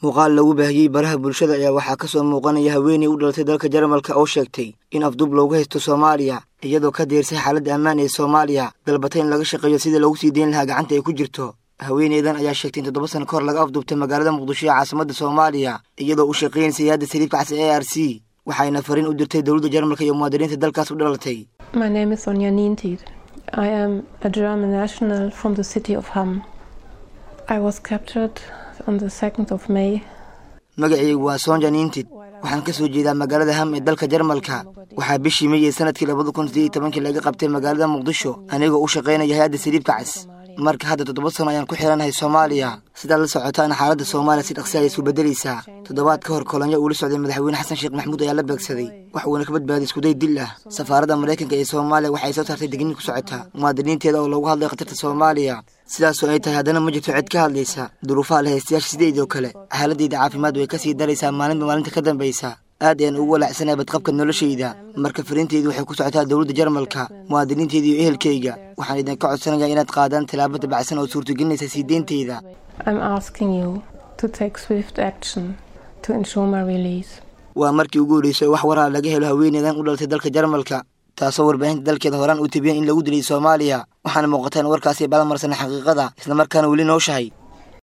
muuqaal lagu baahiyey baraha bulshada ayaa waxaa ka soo muuqanaya haweeney u dhalatay dalka jarmalka oo sheegtay in afdub loogu haysto soomaaliya iyadoo ka deersay xaaladda ammaan ee soomaaliya dalbatay in laga shaqeeyo sidii loogu sii deyn lahaa gacanta ay ku jirto haweeneydan ayaa sheegtay in toddoba sano ka hor laga afdubtay magaalada muqdisho ee caasimadda soomaaliya iyadoo u shaqaynaysa hay-adda saliibka cas ee a r c waxayna fariin u dirtay dowladda jarmalka iyo muwaadiniinta dalkaas u dhalatay My name is Sonja Nientid. I am a German national from the city of Hamm. I was captured on the 2nd of May. magacaygu waa sonja niintid waxaan ka soo jeedaa magaalada ham ee dalka jarmalka waxaa bishii may ee sanadkii labada kun sideed iyo tobankii laga qabtay magaalada muqdisho anigoo u shaqaynaya hay-adda saliibka cas marka hadda toddoba sano ayaan ku xiranahay soomaaliya sidaad la socotaana xaaladda soomaaliya si dhaqsi ayay isu beddelaysaa toddobaad ka hor kolonyo uu la socday madaxweyne xasan sheekh maxamuud ayaa la beegsaday wax uuna ka badbaaday iskuday dil ah safaaradda maraykanka ee soomaaliya waxay soo saartay digniin ku socota muwaadiniinteeda oo loogu hadlay khatarta soomaaliya sidaasoo ay tahay haddana ma jirto cid ka hadlaysa duruufaha la haystayaasha sideedoo kale xaaladeyda caafimaad way ka sii daraysaa maalinba maalinta ka dambaysa aad ayaan ugu walaacsanahay badqabka noloshayda marka fariinteydu waxay ku socotaa dowladda jarmalka muwaadiniinteyda iyo ehelkayga waxaan idinka codsanayaa inaad qaadaan tallaabo dabacsan oo suurtagelinaysa sii deynteyda I'm asking you to take swift action to ensure my release. waa markii ugu horreysay oo wax waraa laga helo haweeneydan u dhalatay dalka jarmalka taasoo warbaahinta dalkeeda horaan uu tabiyeen in lagu dilay soomaaliya waxaana muuqata in warkaasi balamarsana xaqiiqada islamarkaana weli nooshahay